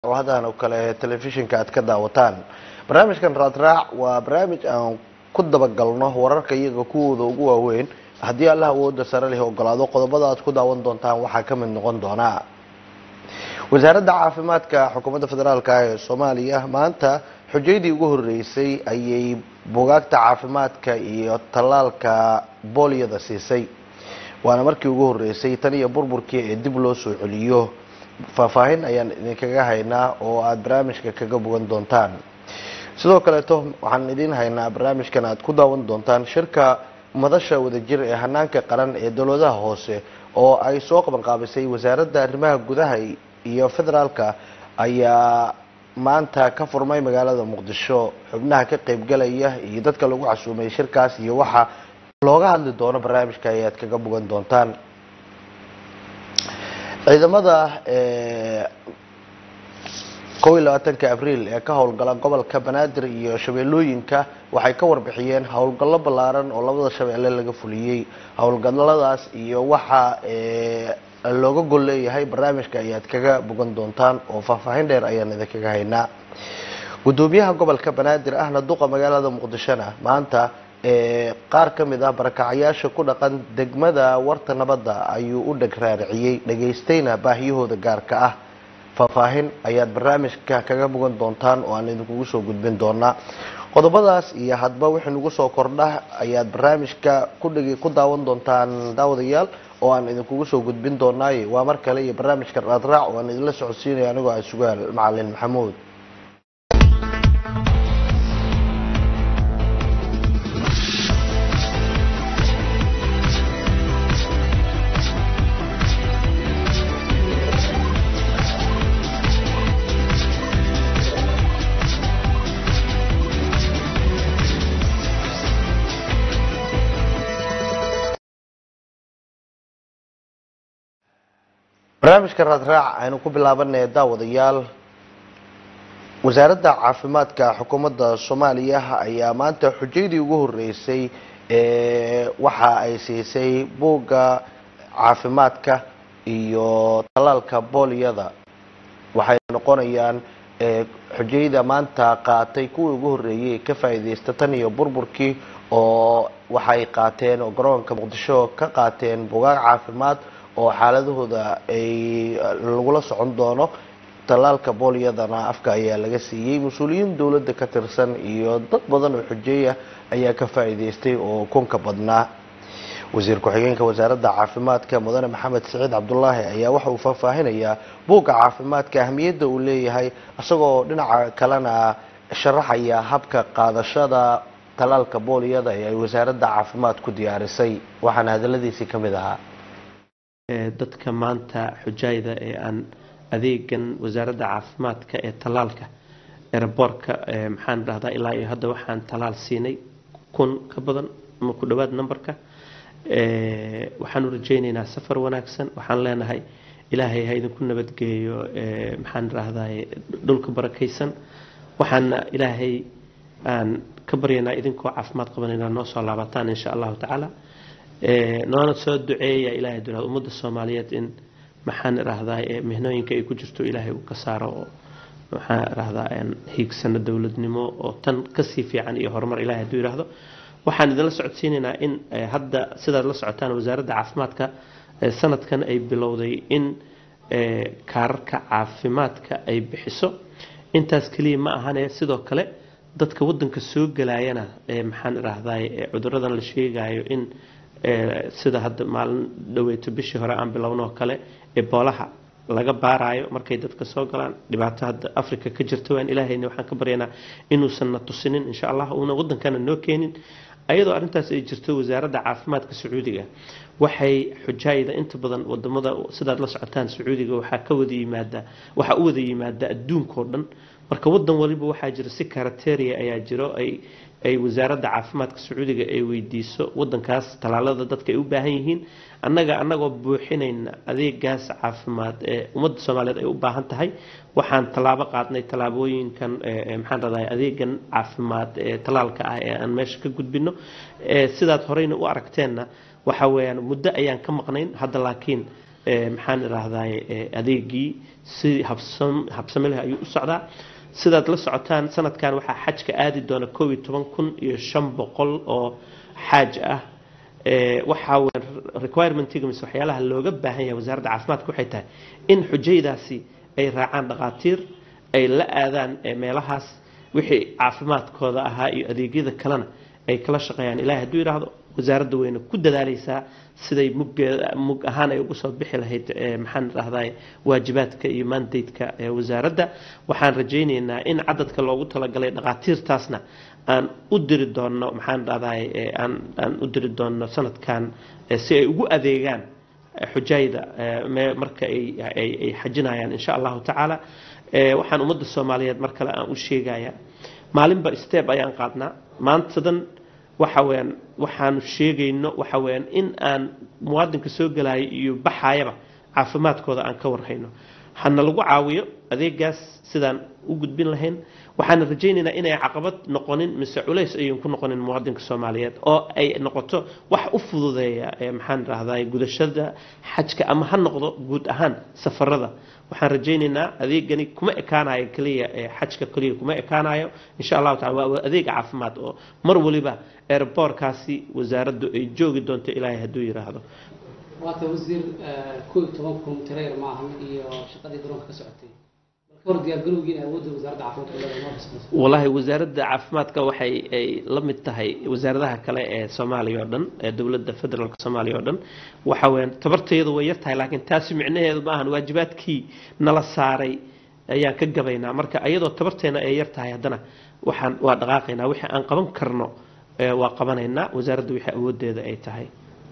oo hadan oo kale telefishinka aad ka daawataan barnaamijkan raadraac waa barnaamij aan ku dabagalno wararka iyaga kuwooda ugu waaweyn haddii allah awooda sare leh ogolaado qodobada aad ku daawan doontaan waxaa ka mid noqon doona wasaaradda caafimaadka xukuumadda federaalk ee soomaaliya maanta xujaydii ugu horeysay ayay bugaagta caafimaadka iyo tallaalka booliyada siisay waana markii ugu horeysay tan iyo burburkii ee dib loo soo celiyo faahfaahin ayaan idinkaga haynaa oo aada barnaamijka kaga bogan doontaan sidoo kaleeto waxaan idin haynaa barnaamijkan aad ku daawan doontaan shirka madasha wadajir ee hanaanka qaran ee dowladaha hoose oo ay soo qabanqaabisay wasaaradda arrimaha gudaha iyo federaalka ayaa maanta ka furmay magaalada muqdisho xubnaha ka qeybgalaya iyo dadka lagu casuumay shirkaas iyo waxa looga hadli doono barnaamijka ayaad kaga bogan doontaan ciidamada kow iyo labaatanka abriil ee ka howlgala gobolka banaadir iyo shabeellooyinka waxay ka warbixiyeen howlgallo ballaaran oo labada shabeelle laga fuliyey howlgalladaas iyo waxa looga gol leeyahay barnaamijka ayaad kaga bogan doontaan oo faahfaahin dheer ayaan idinkaga haynaa gudoomiyaha gobolka banaadir ahna duqa magaalada muqdishona maanta qaar ka mid ah barakacyaasha ku dhaqan degmada warta nabadda ayuu u dheg raariciyey dhageystayna baahiyahooda gaarka ah faahfaahin ayaad barnaamijka kaga bogan doontaan oo aan idinkugu soo gudbin doonaa qodobadaas iyo hadba wixii nagu soo kordha ayaad barnaamijka kudhigi ku daawan doontaan daawadayaal oo aan idinkugu soo gudbin doonaaye waa mar kale iyo barnaamijka raadraac oo aan idinla socodsiinaya anigoo ah sugaal macalin maxamuud barnaamijka raadraac aynu ku bilaabanay daawadayaal wasaaradda caafimaadka xukuumadda soomaaliya ayaa maanta xujaydii ugu horeysay waxa ay siisay buugga caafimaadka iyo tallaalka booliyada waxay noqonayaan xujayda maanta qaatay kuwii ugu horeeyay ka faa'iideysta tan iyo burburkii oo waxay qaateen oo garoonka muqdisho ka qaateen bugaag caafimaad oo xaaladahooda ay lagula socon doono tallaalka booliyadana afka ayaa laga siiyey mas-uuliyiin dowladda ka tirsan iyo dad badan oo xujeeya ayaa ka faa'iideystay oo kunka badnaa wasiir ku-xigeenka wasaaradda caafimaadka mudane maxamed siciid cabdulaahi ayaa waxa uu faahfaahinayaa buugga caafimaadka ahmiyadda uu leeyahay isagoo dhinaca kalena sharaxaya habka qaadashada tallaalka booliyada ee ay wasaaradda caafimaad ku diyaarisay waxaana hadaladiisii ka mid ahaa dadka maanta xujaayda ee aan adeegan wasaaradda caafimaadka ee tallaalka eraboorka maxaan dhahdaa ilaa iyo hadda waxaan tallaal siinay kun ka badan ama ku dhowaad numberka waxaanu rajaynaynaa safar wanaagsan waxaan leenahay ilaahay ha idinku nabadgeeyo maxaan dhahdaa dhulka barakaysan waxaana ilaahay aan ka baryaynaa idinkoo caafimaad qaban inaad noo soo laabataan insha allahu tacaala noona soo duceeya ilahay dulaad ummadda soomaaliyeed in maxaan irahdaa mihnooyinka ay ku jirto ilaahay uu ka saaro oo maxaan irahdaa hiigsano dowladnimo oo tan kasii fiican iyo horumar ilahay hadduu yidhaahdo waxaan idinla socodsiinaynaa in hadda sidaad la socotaan wasaaradda caafimaadka sanadkan ay bilowday in kaararka caafimaadka ay bixiso intaas keliya ma ahane sidoo kale dadka wadanka soo gelaayana maxaan irahdaa cuduradan la sheegayo in sida hadda maalin dhaweyto bishii hore aan bilownoo kale eboolaha laga baaraayo markay dadka soo galaan dhibaato hadda africa ka jirta waan ilaahayna waxaan ka baryaynaa inuusan na tusinin insha allah uuna wadankana noo keenin ayadoo arrintaas ay jirto wasaaradda caafimaadka sacuudiga waxay xujaayda inta badan wadamada sidaad la socotaan sacuudiga waxaa ka wada yimaada waxaa u wada yimaada adduunkao dhan marka wadan waliba waxaa jira si karateria ayaa jiro ay ay wasaaradda caafimaadka sacuudiga ay weydiiso wadankaas tallaalada dadka ay u baahan yihiin annaga annagoo buuxinayna adeegaas caafimaad ee ummadda soomaaliyeed ay u baahan tahay waxaan tallaabo qaadnay tallaabooyinkan maxaan radaa adeegan caafimaad ee tallaalka ah ee aan meesha ka gudbino sidaad horeyna u aragteenna waxa weeyaan muddo ayaan ka maqnayn hadda laakiin maxaan idhaahdaay adeegii si habsam habsami leh ayuu u socdaa sidaad la socotaan sanadkan waxaa xajka aadi doona koob iyo toban kun iyo shan boqol oo xaaj ah waxaa requirementiga mise waxyaalaha looga baahan yahay wasaaradda caafimaadka waxay tahay in xujaydaasi ay raacaan dhakhaatiir ay la aadaan meelahaas wixii caafimaadkooda ahaa iyo adeegyada kalena ay kala shaqeeyaan ilahay hadduu yidhaahdo wasaaradda weyne ku dadaalaysaa siday muggeeda mug ahaan ay ugu soo bixi lahayd maxaan idhahdaa waajibaadka iyo mandateka wasaaradda waxaan rajaynaynaa in cadadka loogu talagalay dhakhaatiirtaasna aan u diri doonno maxaan dhahdaay aan aan u diri doonno sanadkan si ay ugu adeegaan xujayda marka ay ay xajinayaan insha allahu tacaala waxaan ummadda soomaaliyeed mar kale aan u sheegaya maalinba step ayaan qaadnaa maantadan waxa weyaan waxaanu sheegayno waxa weyaan in aan muwaadinka soo gelaayo iyo baxayaba caafimaadkooda aan ka warhayno hana lagu caawiyo adeegaas sidaan u gudbin lahayn waxaana rajaynaynaa inay caqabad noqonin mise culays ayun ku noqonin muwaadinka soomaaliyeed oo ay noqoto wax u fududeeya maxaan idhahdaa gudashada xajka ama ha noqdo guud ahaan safarada waxaan rajaynaynaa adeegani kuma ekaanayo keliya xajka keliya kuma ekaanayo insha allahu tacala waa adeeg caafimaad oo mar waliba airboorkaasi wasaaraddu ay joogi doonto ilaahay hadduu yidhaahdo waata wasiir koob iyo toban kun tireer maahan iyo shaqadii garoonka ka socotay hor diyaargarowgiina awoodda wasaaradda caafimaadka leedahay wallaahi wasaaradda caafimaadka waxay ay la mid tahay wasaaradaha kale ee soomaaliya oo dhan ee dowladda federaalka soomaaliya oo dhan waxa weyaan tabartayadu way yar tahay laakiin taasi micnaheedu maahan waajibaadkii nala saaray ayaan ka gabaynaa marka iyadoo tabarteena ay yar tahay haddana waxaan waa dhaqaaqaynaa wixii aan qaban karno waa qabanaynaa wasaaradda wixii awooddeeda ay tahay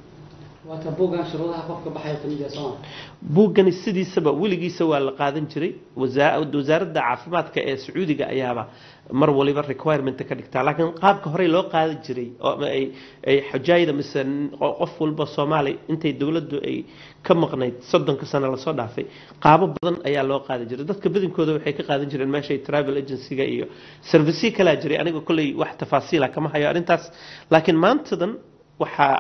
waata buuggan shuruudaha qofka baxaya kamid yahay sooma buuggani sidiisaba weligiisa waa la qaadan jiray wasaaradda caafimaadka ee sacuudiga ayaaba mar waliba requirementa ka dhigtaa laakiin qaabka horey loo qaadi jiray oo ay ay xujaayda mise qof walba soomaali intay dowladdu ay ka maqnayd soddonka sano lasoo dhaafay qaabo badan ayaa loo qaadi jiray dadka badankooda waxay ka qaadan jireen meeshay travel agencyga iyo servicyo kalaa jiray aniga kolley wax tafaasiila kama hayo arrintaas laakiin maantadan waxaa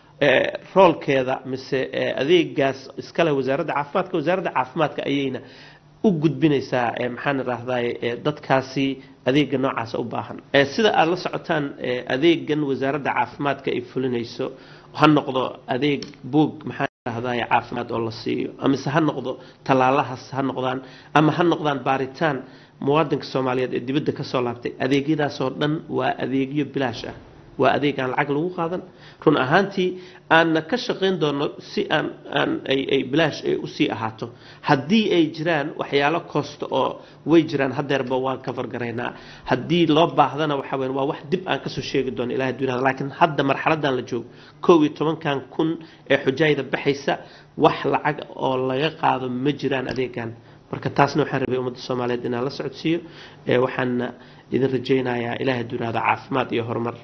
roolkeeda mise adeegaas iskale wasaaradda caafimaadka wasaaradda caafimaadka ayayna u gudbinaysaa maxaan idhaahdaay dadkaasi adeega noocaasa u baahan sida aada la socotaan adeegan wasaaradda caafimaadka ay fulinayso ha noqdo adeeg buog maxaan idhahdaay caafimaad oo la siiyo amise ha noqdo tallaalahaas ha noqdaan ama ha noqdaan baaritaan muwaadinka soomaaliyeed ee dibadda kasoo laabtay adeegyadaasoo dhan waa adeegyo bilaash ah waa adeeg aan lacag lagu qaadan run ahaantii aanna ka shaqayn doono si aan aan ay ay bilaash ay usii ahaato haddii ay jiraan waxyaalo koosta oo way jiraan hadeerba waan ka fargaraynaa haddii loo baahdana waxa weyn waa wax dib aan kasoo sheegi doono ilahay dunyada laakiin hadda marxaladan la joogo kow iyo tobankan kun ee xujaayda baxaysa wax lacag oo laga qaado ma jiraan adeegan marka taasna waxaan rabay ummadda soomaaliyeed inaan la socodsiiyo waxaana idin rajaynayaa ilahay dunyada caafimaad iyo horumar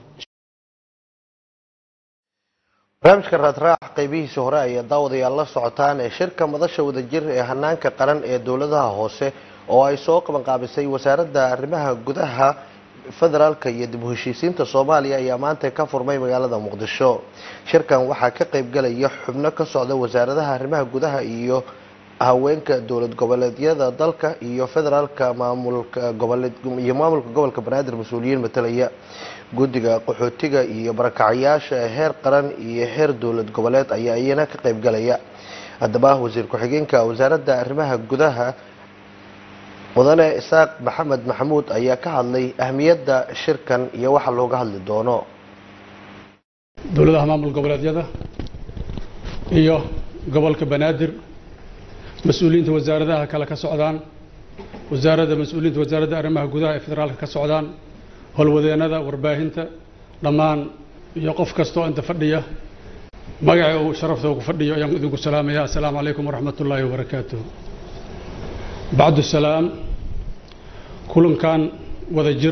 barnaamijka raadraac qaybihiisa hore ayaa daawadayaal la socotaan ee shirka madasha wadajir ee hanaanka qaran ee dowladaha hoose oo ay soo qabanqaabisay wasaaradda arrimaha gudaha federaalka iyo dib u heshiisiinta soomaaliya ayaa maanta ka furmay magaalada muqdisho shirkan waxaa ka qaybgalaya xubno ka socda wasaaradaha arrimaha gudaha iyo haweenka dowlad goboleedyada dalka iyo federaalka maamulka goboleed iyo maamulka gobolka banaadir mas-uuliyiin matalaya guddiga qaxootiga iyo barakacyaasha heer qaran iyo heer dowlad goboleed ayaa iyana ka qaybgalaya haddaba wasiir ku-xigeenka wasaaradda arrimaha gudaha mudane isaaq maxamed maxamuud ayaa ka hadlay ahmiyadda shirkan iyo waxa looga hadli doono dowladaha maamul goboleedyada iyo gobolka banaadir mas-uuliyiinta wasaaradaha kale ka socdaan wasaaradda mas-uuliyiinta wasaaradda arrimaha gudaha ee federaalka ka socdaan howlwadeennada warbaahinta dhammaan iyo qof kastoo inta fadhiya magaca uu sharafta ku fadhiyo ayaan idinku salaamaya assalaamu calaykum waraxmat ullaahi wabarakaatuh bacdu salaam kulankan wada jir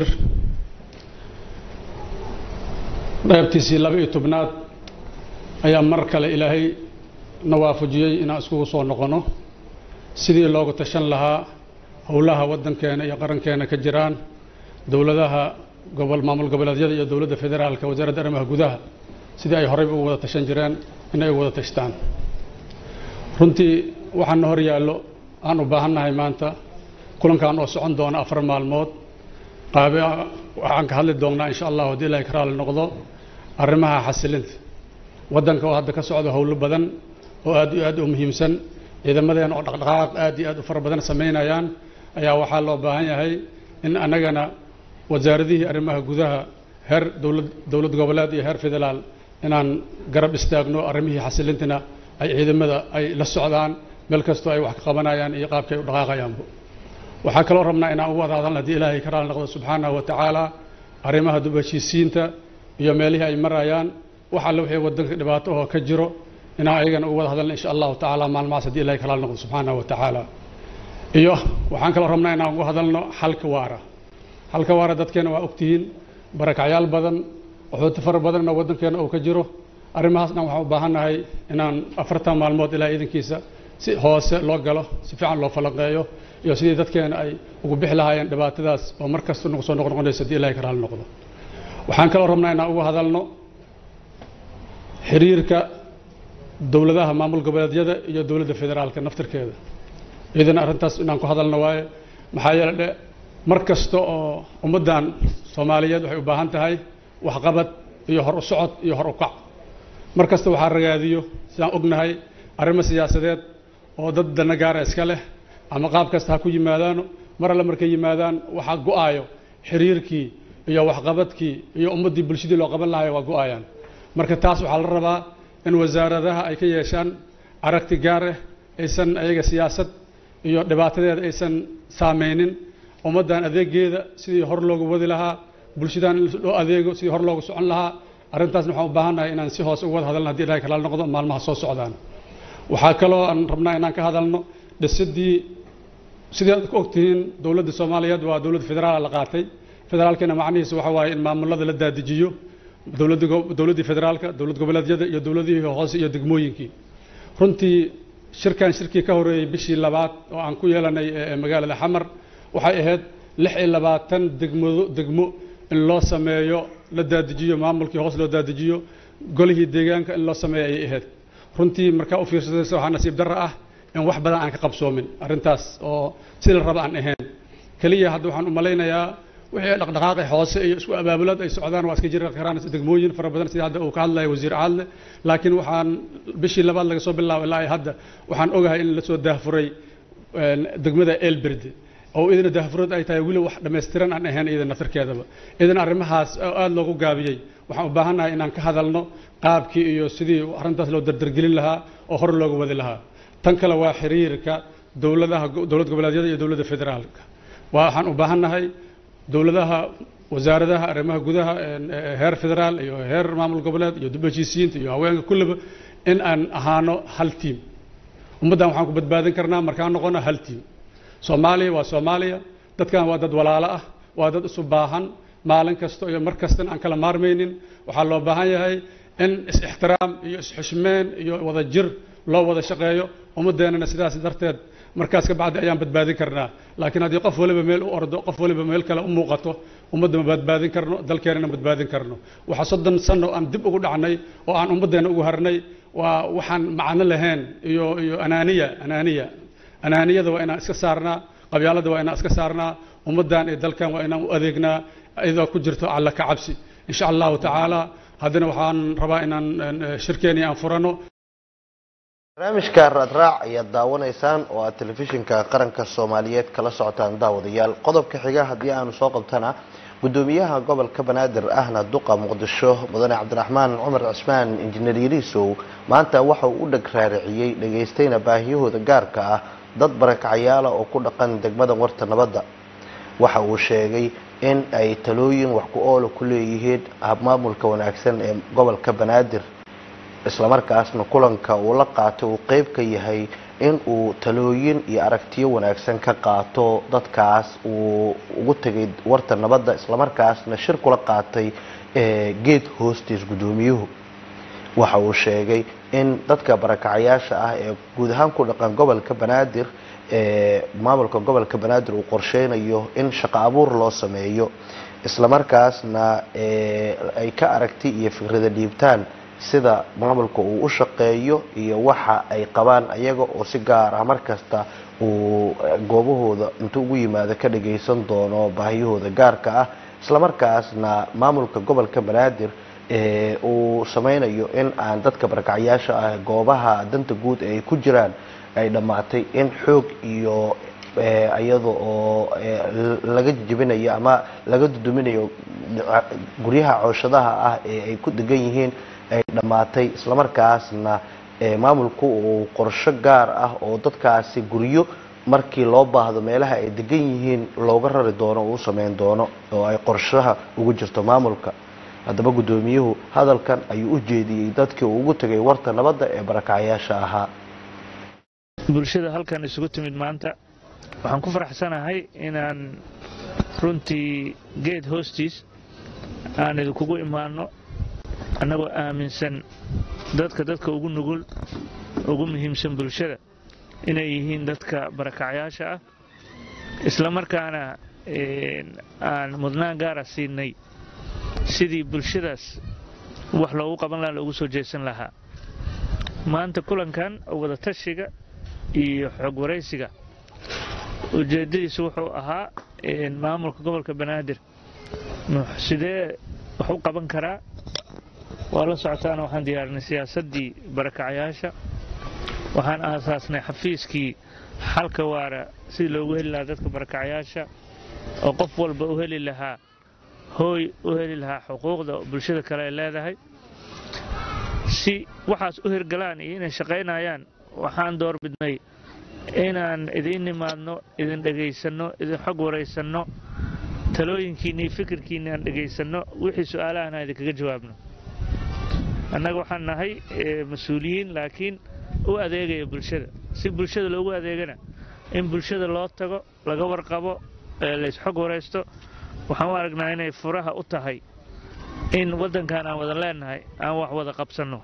qaybtiisii laba iyo tobnaad ayaa mar kale ilaahay na waafajiyey inaan iskugu soo noqono sidii loogu tashan lahaa howlaha waddankeena iyo qarankeena ka jiraan dowladaha gobol maamul goboleedyada iyo dowladda federaalka wasaaradda arrimaha gudaha sidii ay horeyba ugu wada tashan jireen inay ugu wada tashtaan runtii waxaana hor yaallo aan u baahannahay maanta kulankan oo socon doona afar maalmood qaabe waxaan ka hadli doonnaa insha allahu haddii ilahay ka raali noqdo arrimaha xasilinta waddanka oo hadda ka socda howlo badan oo aad iyo aad u muhiimsan ciidamadeena oo dhaqdhaqaaq aad iyo aad u fara badan samaynayaan ayaa waxaa loo baahan yahay in annagana wasaaradihii arrimaha gudaha heer dowlad dowlad goboleed iyo heer federaal inaan garab istaagno arrimihii xasilintana ay ciidamada ay la socdaan meel kastoo ay wax ka qabanayaan iyo qaabka ay u dhaqaaqayaanba waxaa kaloo rabnaa inaan ugu wada hadalna haddii ilaahay ka raali noqdo subxaanahu wa tacaala arrimaha dub heshiisiinta iyo meelihii ay marayaan wax alle wixii waddanka dhibaato oo ka jiro inaan ayagana ugu wada hadalna insha allahu tacaala maalmahaas haddii ilahay ka raali noqdo subxaanahu wa tacaala iyo waxaan kaloo rabnaa inaan ugu hadalno xalka waara xalka waara dadkeena waa ogtihiin barakacyaal badan waxooti fara badanna waddankeena uu ka jiro arrimahaasna waxaan u baahannahay inaan afartan maalmood ilaa iidankiisa si hoose loo galo si fiican loo falanqeeyo iyo sidii dadkeena ay ugu bixi lahaayeen dhibaatadaas oo mar kasta nagu soo noqnoqonaysa haddii ilahay ka raali noqdo waxaan kaloo rabnaa inaan uga hadalno xiriirka dowladaha maamul goboleedyada iyo dowladda federaalka naftirkeeda iyadana arrintaas inaan ku hadalno waaye maxaa yeele dhe mar kasta oo ummaddan soomaaliyeed waxay u baahan tahay waxqabad iyo hor u socod iyo hor u kac mar kasta waxaa ragaadiyo sidaan ognahay arrimo siyaasadeed oo dad dana gaara iska leh ama qaab kasta ha ku yimaadaano mar alle markay yimaadaan waxaa go-aayo xiriirkii iyo waxqabadkii iyo ummaddii bulshadii loo qaban lahayo waa go-aayaan marka taas waxaa la rabaa in wasaaradaha ay ka yeeshaan aragti gaar ah aysan ayaga siyaasad iyo dhibaatadeeda aysan saameynin ummaddan adeegeeda sidii hor loogu wadi lahaa bulshadan in loo adeego sidii hor loogu socon lahaa arrintaasna waxaan u baahannahay inaan si hoose uga wada hadalno hadii ilahay kalaal noqdo maalmaha soo socdaan waxaa kaloo aan rabnaa inaan ka hadalno dhisidii sidii aad ku ogtihiin dowladda soomaaliyeed waa dowladda federaal la qaatay federaalkana macnihiisu waxa waaye in maamulada la daadijiyo dowladda dowladdii federaalka dowlad goboleedyada iyo dowladihii hoose iyo degmooyinkii runtii shirkan shirkii ka horeeyey bishii labaad oo aan ku yeelanay magaalada xamar waxay ahayd lix iyo labaatan degmado degmo in loo sameeyo la daadijiyo maamulkii hoos loo daadijiyo golihii deegaanka in loo sameeyo ayay ahayd runtii markaa u fiirsadaysa waxaa nasiib darro ah in wax badan aan ka qabsoomin arrintaas oo sida la raba aan ahayn keliya hadda waxaan u malaynayaa wixii dhaqdhaqaaqi hoose iyo isku abaabulad ay socdaan waa iska jiri karaan degmooyin fara badan sida hadda uu ka hadlaya wasiir caadle laakiin waxaan bishii labaad laga soo bilaabo ilaa hadda waxaan ogahay in lasoo daahfuray degmada elberde oo idina daahfurad ay tahay weli wax dhammaystiran aan ahayn iyada naftirkeedaba idina arrimahaas oo aada loogu gaabiyey waxaan u baahannahay inaan ka hadalno qaabkii iyo sidii arrintaas loo dardargelin lahaa oo hor looga wadi lahaa tan kale waa xiriirka dowladaha dowlad goboleedyada iyo dowladda federaalka waxaan u baahannahay dowladaha wasaaradaha arrimaha gudaha heer federaal iyo heer maamul goboleed iyo dib heshiisiyiinta iyo haweenka kullaba in aan ahaano hal tiim ummaddan waxaan ku badbaadin karnaa markaan noqono hal tiim soomaaliya waa soomaaliya dadkan waa dad walaalo ah waa dad isu baahan maalin kasta iyo mar kastana aan kala maarmaynin waxaa loo baahan yahay in is-ixtiraam iyo is-xushmeen iyo wada jir loo wada shaqeeyo ummadeennana sidaas darteed markaas ka bacdi ayaan badbaadin karnaa laakiin haddii qof waliba meel u ordo qof waliba meel kale u muuqato ummadda ma badbaadin karno dalkeenana badbaadin karno waxaa soddon sano aan dib ugu dhacnay oo aan ummaddeena ugu harnay waa waxaan macno lahayn iyo iyo anaaniya anaaniya anaaniyada waa inaan iska saarnaa qabyaalada waa inaan iska saarnaa ummaddan iyo dalkan waa inaan u adeegnaa iyadoo ku jirto alla ka cabsi insha allahu tacaala haddana waxaan rabaa inaan shirkeeni aan furano barnaamijka raadraac ayaad daawanaysaan oo aad telefishinka qaranka soomaaliyeed kala socotaan daawadayaal qodobka xiga haddii aanu soo qabtana gudoomiyaha gobolka banaadir ahna duqa muqdisho mudane cabdiraxmaan cumar cismaan injineer yariisow maanta waxa uu u dheg raariciyey dhegaystayna baahiyahooda gaarka ah dad barakacyaala oo ku dhaqan degmada warta nabadda waxa uu sheegay in ay talooyin wax ku oola ku leeyihiin habmaamulka wanaagsan ee gobolka banaadir islamarkaasna kulanka uu la qaato uu qeyb ka yahay in uu talooyin iyo aragtiyo wanaagsan ka qaato dadkaas uu ugu tegay warta nabadda islamarkaasna shir kula qaatay geed hoostiis guddoomiyuhu waxa uu sheegay in dadka barakacayaasha ah ee guud ahaan ku dhaqan gobolka banaadir ee maamulka gobolka banaadir uu qorsheynayo in shaqo abuur loo sameeyo islamarkaasna ay ka aragti iyo fikrada dhiibtaan sida maamulka uu u shaqeeyo iyo waxa ay qabaan ayaga oo si gaar ah markasta uu goobahooda intuu ugu yimaado ka dhagaysan doono baahiyahooda gaarka ah islamarkaasna maamulka gobolka banaadir uu sameynayo in aan dadka barakacyaasha ah goobaha danta guud ay ku jiraan ay dhammaatay in xoog iyo iyada oo laga jebinayo ama laga duduminayo guryaha cooshadaha ah ee ay ku degan yihiin ay dhammaatay islamarkaasna maamulku uu qorsho gaar ah oo dadkaasi guryo markii loo baahdo meelaha ay degan yihiin looga rari doono uu sameyn doono oo ay qorshaha ugu jirto maamulka haddaba guddoomiyuhu hadalkan ayuu u jeediyey dadkii uu ugu tegay warta nabadda ee barakacyaasha ahaa bulshada halkan isugu timid maanta waxaan ku faraxsanahay inaan runtii geed hoostiis aan idinkugu imaanno annagoo aaminsan dadka dadka ugu nugul ugu muhiimsan bulshada inay yihiin dadka barakacyaasha ah isla markaana aan mudnaan gaara siinay sidii bulshadaas wax loogu qaban lahaa loogu soo jeesan lahaa maanta kulankan wada tashiga iyo xog waraysiga ujeeddadiisu wuxuu ahaa maamulka gobolka banaadir sidee wax u qaban karaa waa la socotaana waxaan diyaarinay siyaasaddii barakacyaasha waxaan aasaasnay xafiiskii xalka waara sidii loogu heli lahaa dadka barakacyaasha oo qof walba u heli lahaa hooy u heli lahaa xuquuqda bulshada kale ay leedahay si waxaas u hirgalaan iyo inay shaqaynayaan waxaan doorbidnay inaan idiin nimaadno idin dhegaysanno idin xog waraysanno talooyinkiinna iyo fikirkiinna aan dhegaysanno wixii su-aalahana idinkaga jawaabno annaga waxaan nahay mas-uuliyiin laakiin u adeegaya bulshada si bulshada loogu adeegana in bulshada loo tago laga warqabo laysxog waraysto waxaan u aragnaa inay furaha u tahay in waddankan aan wada leenahay aan wax wada qabsanno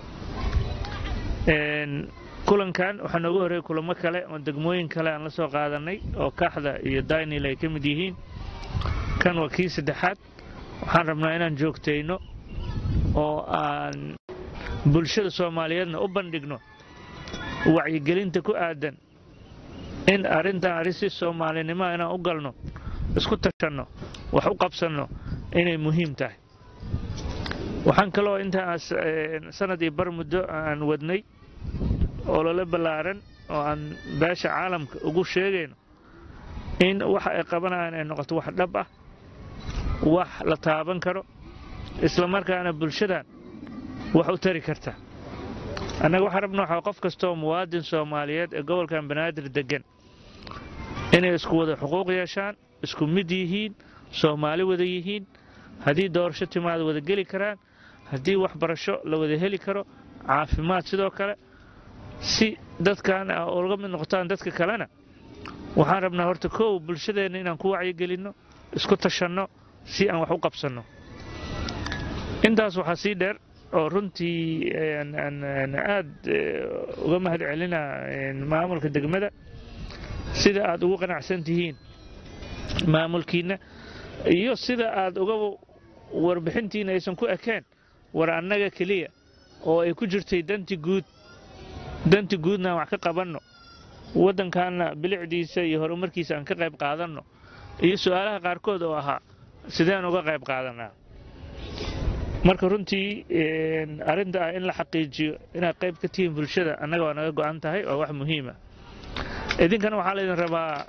kulankan waxaa nooga horreeyay kulamo kale oo degmooyin kale aan la soo qaadannay oo kaaxda iyo daynil ay ka mid yihiin kan waa kii saddexaad waxaan rabnaa inaan joogtayno oo aan bulshada soomaaliyeedna u bandhigno wacyigelinta ku aadan in arrintan arrin si soomaalinimoa inaan u galno isku tashanno wax u qabsanno inay muhiim tahay waxaan kaloo intaa sanad iyo bar muddo aan wadnay olole ballaaran oo aan beesha caalamka ugu sheegayno in waxa ay qabanayaan ay noqoto wax dhab ah wax la taaban karo isla markaana bulshadan wax u tari karta annaga waxaan rabna waxaa qof kastooo muwaadin soomaaliyeed ee gobolkan banaadir deggan inay isku wada xuquuq yeeshaan isku mid yihiin soomaali wada yihiin haddii doorasho timaada wada geli karaan haddii waxbarasho la wada heli karo caafimaad sidoo kale si dadkan uga mid noqotaan dadka kalena waxaan rabnaa horta kow bulshadeenna inaan ku wacyigelinno isku tashanno si aan wax u qabsanno intaas waxaa sii dheer oo runtii aad uga mahad celinaa maamulka degmada sida aad ugu qanacsan tihiin maamulkiinna iyo sida aad uga warbixintiina aysan ku ekeen war annaga keliya oo ay ku jirtay danti guud danti guudna aan wax ka qabanno waddankaanna bilicdiisa iyo horumarkiisa aan ka qayb qaadanno iyo su-aalaha qaarkood oo ahaa sideen uga qayb qaadanaa marka runtii arrinta ah in la xaqiijiyo inaad qayb ka tihiin bulshada annaga waa naga go'an tahay waa wax muhiima idinkana waxaa laydin rabaa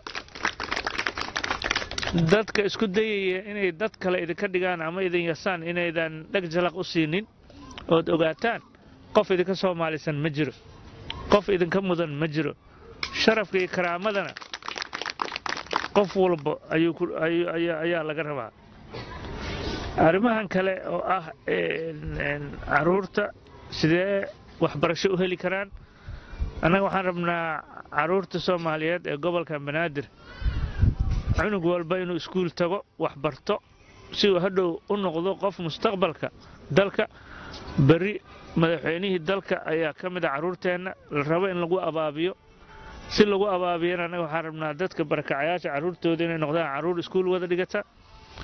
dadka isku dayaya inay dad kale idinka dhigaan ama idin yasaan inaydan dheg jalaq u siinin ood ogaataan qof idinka soomaalisan ma jiro qof idinka mudan ma jiro sharafka iyo karaamadana qof walba ayaa laga rabaa arrimahan kale oo ah caruurta sidee waxbarasho u heli karaan annaga waxaan rabnaa caruurta soomaaliyeed ee gobolka banaadir cunug walba inuu iskuul tago waxbarto si uu hadhow u noqdo qof mustaqbalka dalka berri madaxweynihii dalka ayaa ka mid a carruurteenna la rabo in lagu abaabiyo si lagu abaabiyana annaga waxaan rabnaa dadka barakacayaasha carruurtooda inay noqdaan carruur iskuul wada dhigata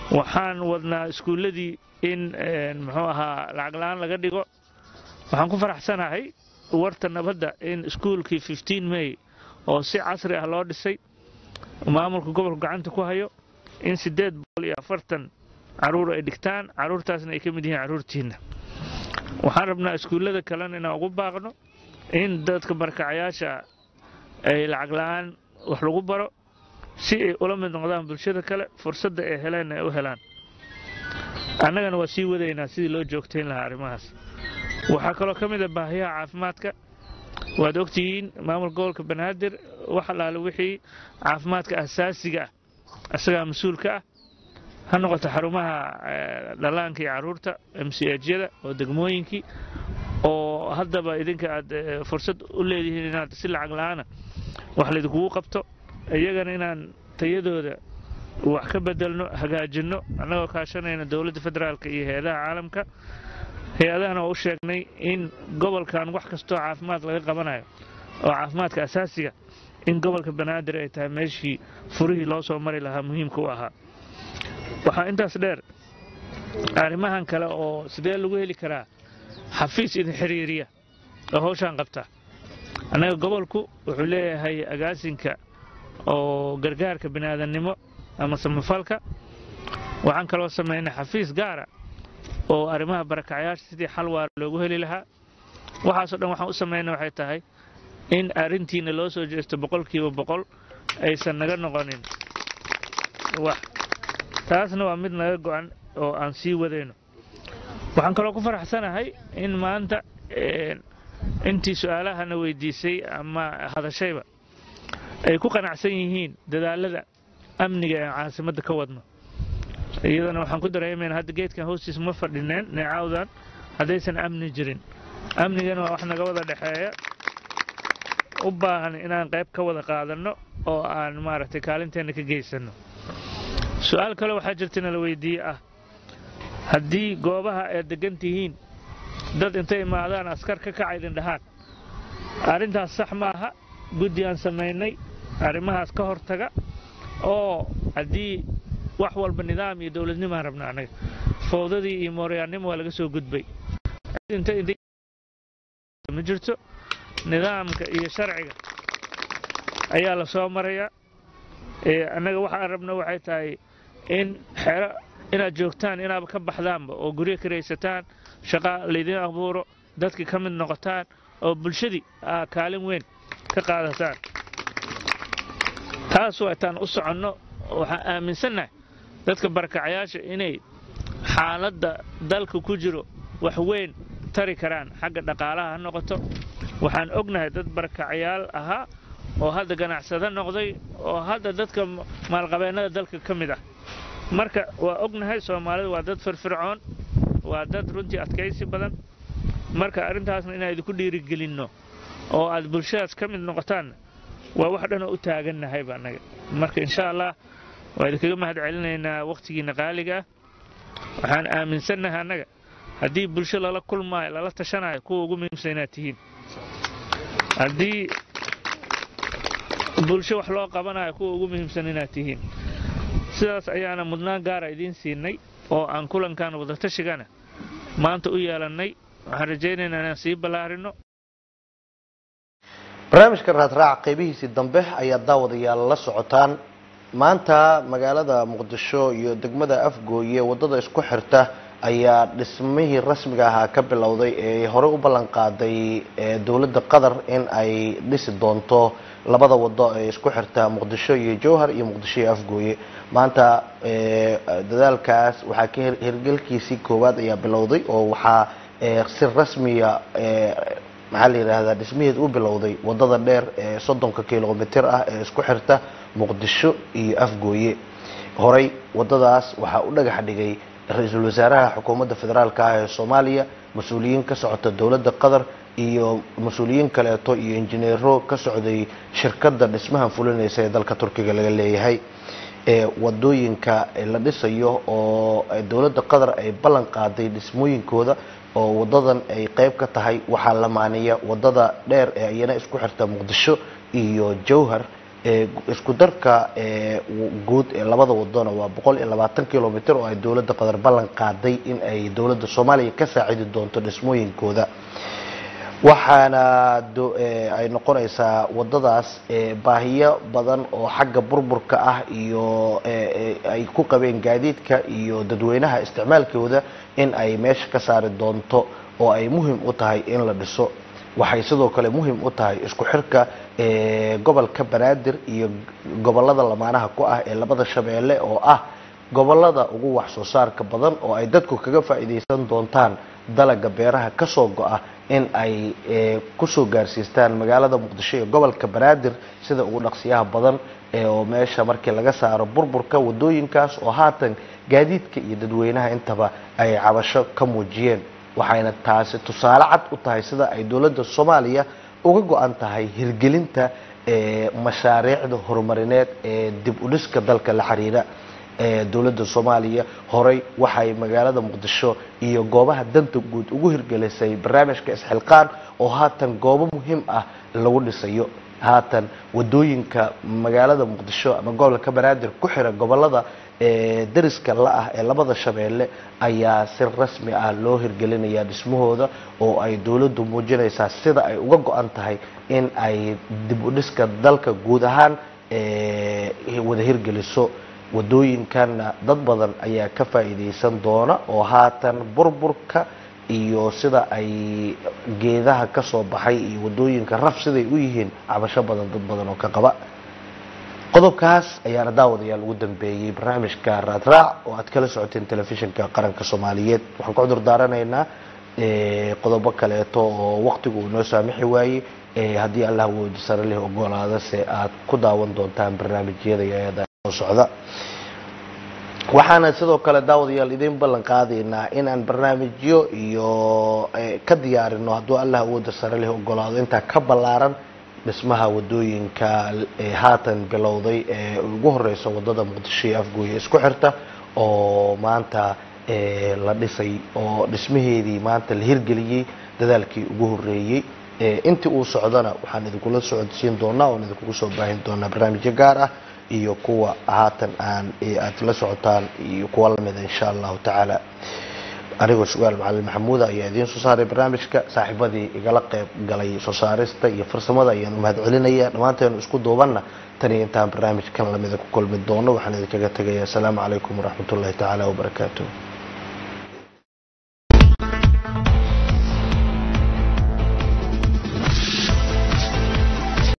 waxaan wadnaa iskuulladii in muxuu ahaa lacag la-aan laga dhigo waxaan ku faraxsanahay warta nabadda in iskuulkii fifteen may oo si casri ah loo dhisay maamulka gobolka gacanta ku hayo in siddeed boqol iyo afartan carruur ay dhigtaan carruurtaasna ay ka mid yihiin carruurtiinna waxaan rabnaa iskuullada kalena inaan ugu baaqno in dadka barakacayaasha ay lacag la-aan wax lagu baro si ay ula mid noqdaan bulshada kale fursadda ay heleen ay u helaan annagana waa sii wadaynaa sidii loo joogtayn lahaa arrimahaas waxaa kaloo ka mid a baahiyaha caafimaadka waad ogtihiin maamulka gobolka banaadir wax allaale wixii caafimaadka asaasiga ah isagaa mas-uulka ah ha noqoto xarumaha dhallaanka iyo carruurta mchyada oo degmooyinkii oo haddaba idinka aad fursad u leedihiin inaad si lacag la-aana wax laydinkugu qabto iyagana inaan tayadooda wax ka bedelno hagaajinno annagoo kaashanayna dowladda federaalka iyo hay-adaha caalamka hay-adahana waa u sheegnay in gobolkan wax kastoo caafimaad laga qabanayo oo caafimaadka asaasiga in gobolka banaadir ay tahay meeshii furihii loo soo mari lahaa muhiimka u ahaa waxaa intaas dheer arrimahan kale oo sidee lagu heli karaa xafiis idin xiriiriya oo hawshaan qabta annaga gobolku wuxuu leeyahay agaasinka oo gargaarka biniaadannimo ama samafalka waxaan kaloo samaynay xafiis gaara oo arrimaha barakacayaasha sidii xal waara loogu heli lahaa waxaasoo dhan waxaan u samaynay waxay tahay in arrintiina loo soo jeesto boqolkiiba boqol aysan naga noqonin wax taasna waa mid naga go'an oo aan sii wadayno waxaan kaloo ku faraxsanahay in maanta intii su-aalahana weydiisay ama hadashayba ay ku qanacsan yihiin dadaalada amniga ee caasimadda ka wadno iyadana waxaan ku dareemayna hadda geedkan hoostiis ma fadhineen neecawdan haddaysan amni jirin amnigana waa wax naga wada dhexeeya u baahan inaan qayb ka wada qaadanno oo aan maaragtay kaalinteenna ka geysanno su-aal kale waxaa jirta nala weydiiye ah haddii goobaha aad degan tihiin dad intay imaadaan askar ka kaca idin dhahaan arrintaas sax maaha guddi aan samaynay arrimahaas ka hortaga oo haddii wax walba nidaam iyo dowladnimaan rabna annaga fowdadii iyo mooryaannimo waa laga soo gudbay ma jirto nidaamka iyo sharciga ayaa la soo marayaa annaga waxaan rabna waxay tahay in xero inaad joogtaan inaaba ka baxdaanba oo guryo karaysataan shaqa laydin abuuro dadki ka mid noqotaan oo bulshadii aa kaalin weyn ka qaadataan taas waataan u soconno waxaan aaminsannahay dadka barakacayaasha inay xaaladda dalka ku jiro wax weyn tari karaan xagga dhaqaalaha ha noqoto waxaan ognahay dad barakacayaal ahaa oo hadda ganacsado noqday oo hadda dadka maalqabeennada dalka ka mid ah marka waa ognahay soomaalidu waa dad firfircoon waa dad runtii adkaysi badan marka arrintaasna inaan idinku dhiirigelinno oo aad bulshadaas ka mid noqotaanna waa wax dhanoo u taagannahayba annaga marka insha allah waa idinkaga mahad celinaynaa wakhtigiinna qaaliga ah waxaan aaminsannahay annaga haddii bulsho lala kulmaayo lala tashanayo kuwa ugu muhiimsan inaad tihiin haddii bulsho wax loo qabanayo kuwa ugu muhiimsan inaad tihiin sidaas ayaana mudnaan gaara idiin siinay oo aan kulankan wadatashigaana maanta u yeelannay waxaan rajaynaynaa inaan sii ballaarino barnaamijka raadraac qaybihiisii dambe ayaa daawadayaal la socotaan maanta magaalada muqdisho iyo degmada afgooye wadada isku xirta ayaa dhismihii rasmiga ahaa ka bilowday ee horey u ballan qaaday dowladda qatar in ay dhisi doonto labada wado ee isku xirta muqdisho iyo jowhar iyo muqdisho iyo afgooye maanta dadaalkaas waxaa ka hirgelkiisii koowaad ayaa bilowday oo waxaa si rasmiya maxaa la yidhaahdaa dhismaheed u bilowday wadada dheer ee soddonka kilomitir ah ee isku xirta muqdisho iyo afgooye horey wadadaas waxaa u dhagax dhigay ra-iisul wasaaraha xukuumadda federaalka ah ee soomaaliya mas-uuliyiin ka socota dowladda qatar iyo mas-uuliyiin kaleeto iyo injineero ka socday shirkadda dhismahan fulinaysa ee dalka turkiga laga leeyahay wadooyinka la dhisayo oo dowladda qatar ay ballan qaaday dhismooyinkooda oo wadadan ay qeyb ka tahay waxaa la maaniya wadada dheer ee iyana isku xirta muqdisho iyo jowhar ee isku darka ee guud ee labada wadona waa boqol iyo labaatan kilomitr oo ay dowladda qatar ballan qaaday in ay dowladda soomaaliya ka saacidi doonto dhismooyinkooda waxaana do- ee, ay noqonaysaa wadadaas ee, baahiyo badan oo xagga burburka ah iyo ee, ee, ay ku qabeen gaadiidka iyo dadweynaha isticmaalkooda in ay meesha ka saari doonto oo ay muhim u tahay in la dhiso waxay sidoo kale muhim u tahay isku xirka ee, gobolka banaadir iyo gobolada lamaanaha ku ah ee labada shabeelle oo ah gobolada ugu wax soo saarka badan oo ay dadku kaga faa'iidaysan doontaan dalaga beeraha kasoo go-a in ay ee, kusoo gaarsiistaan magaalada muqdisho iyo gobolka banaadir sida ugu dhaqsiyaha badan ee oo meesha markii laga saaro burburka wadooyinkaas oo haatan gaadiidka iyo dadweynaha intaba ay cabasho ka muujiyeen waxayna taasi tusaale cad u tahay sida ay dowladda soomaaliya uga go-an tahay hirgelinta ee, mashaariicda horumarineed ee dib u dhiska dalka la xiriira ee dowladda soomaaliya horey waxay magaalada muqdisho iyo goobaha danta guud ugu hirgelisay barnaamijka isxilqaan oo haatan goobo muhiim ah lagu dhisayo haatan wadooyinka magaalada muqdisho ama gobolka banaadir ku xira gobolada ee dariska la-ah ee labada shabeelle ayaa si rasmi ah loo hirgelinaya dhismahooda oo ay dowladdu muujinaysaa sida ay uga go-an tahay in ay dib u dhiska dalka guud ahaan ee wada hirgeliso wadooyinkanna dad badan ayaa ka faa'iidaysan doona oo haatan burburka iyo sida ay geedaha ka soo baxay iyo wadooyinka raf siday u yihiin cabasho badan dad badan oo ka qaba qodobkaas ayaana daawadayaal ugu dambeeyey barnaamijka raadraac oo aad kala socoteen telefishinka qaranka soomaaliyeed waxaan ku cudur daaranaynaa ee, qodobo kaleeto oo waqtigu uu noo saamixi waayey ee, haddii allah woodi sare leh ogolaada se aad ku daawan doontaan barnaamijyada iyada soo socda waxaana sidoo kale daawadayaal idiin ballan qaadaynaa inaan barnaamijyo iyo eh, ka diyaarino hadduu allah awooda sare leh ogolaado intaa ka ballaaran dhismaha wadooyinka ee haatan bilowday ee ugu horeysa wadada muqdisho iyo afgooye isku xirta oo maanta eh, la dhisay oo dhismaheedii maanta la hirgeliyey dadaalkii ugu horeeyey Eh, intii uu socdana waxaan idinkula socodsiin doonaa oon idinkugu soo baahin doonaa barnaamijyo gaar ah iyo kuwa haatan aan eh, aad la socotaan iyo kuwa lamida insha allahu tacaala anigoo sugaal macalin maxamuuda ayaa idiin soo saaray barnaamijka saaxiibadii igala qeyb galay soo saarista iyo farsamada ayaan u mahad celinaya dhammaanteenu isku duubanna tan iyo intaan barnaamijkan lamida ku kulmi doono waxaan idinkaga tegaya asalaamu calaykum waraxmatullahi tacaala wabarakaatuh